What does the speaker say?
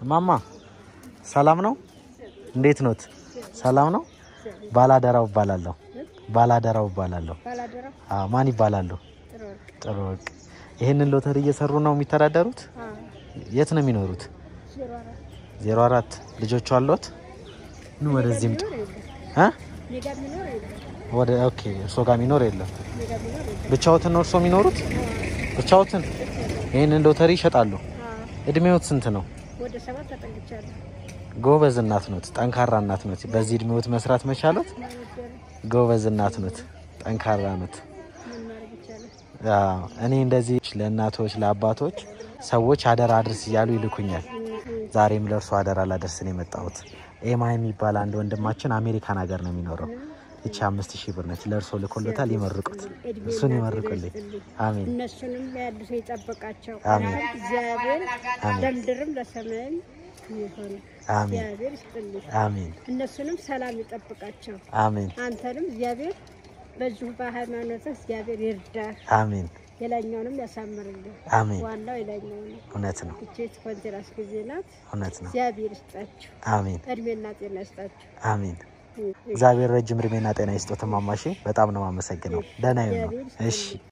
እማማ ሰላም ነው? እንዴት ኖት? ሰላም ነው? ባላደራው እባላለሁ። ባላደራው እባላለሁ። ባላደራ አዎ፣ ማን ይባላሉ? ጥሩ ወርቅ ጥሩ ወርቅ። ይህንን ሎተሪ እየሰሩ ነው የሚተዳደሩት? የት ነው የሚኖሩት? ዜሮ አራት ዜሮ አራት ልጆቹ አሏት? ኑ ወደዚህ ምጡ። ሚኖር የለም እ? ሜጋ ሚኖር የለም ወደ ኦኬ፣ እርሶ ጋር የሚኖር የለም። ሜጋ ሚኖር የለም ብቻዎትን ነው እርሶ የሚኖሩት? ብቻዎትን? ይህንን ሎተሪ ይሸጣሉ? አዎ፣ እድሜዎት ስንት ነው? ወደ ሰባት ተጠግቻለሁ። ጎበዝ እናት ኖት፣ ጠንካራ እናት ኖት። በዚህ እድሜዎት መስራት መቻሎት ማበደር ጎበዝ እናት ኖት፣ ጠንካራ ኖት። ምን ማድረግ ይቻላል? አዎ፣ እኔ እንደዚህ ለእናቶች ለአባቶች ሰዎች አደራ አድርስ እያሉ ይልኩኛል። ዛሬም ለእርሱ አደራ ላደርስ ነው የመጣሁት። ኤማ የሚባል አንድ ወንድማችን አሜሪካን ሀገር ነው የሚኖረው። ይቺ አምስት ሺህ ብር ነች። ለእርሶ ልኮሎታል። ይመርቁት፣ እድሜ እሱን እና ይመርቁልኝ። ጤና ይስጥልኝ። አሜን እነሱንም ያድሱ ይጠብቃቸው። አሜን። እግዚአብሔር አሜን። ለምድርም ለሰማይም ይሆን አሜን እግዚአብሔር ይስጥልኝ። አሜን እነሱንም ሰላም ይጠብቃቸው። አሜን አንተንም እግዚአብሔር በዚሁ በሃይማኖትህ እግዚአብሔር ይርዳህ። አሜን የላኛውንም ያሳምርልህ። አሜን። ዋናው የላኛው ነው። እውነት ነው፣ እቼት ኮንትራስ ጊዜ ናት። እውነት ነው። እግዚአብሔር ይስጣችሁ፣ አሜን እድሜና ጤና ይስጣችሁ። አሜን። እግዚአብሔር ረጅም እድሜና ጤና ይስጦት። ማማሼ በጣም ነው የማመሰግነው። ደህና ይሁኑ። እሺ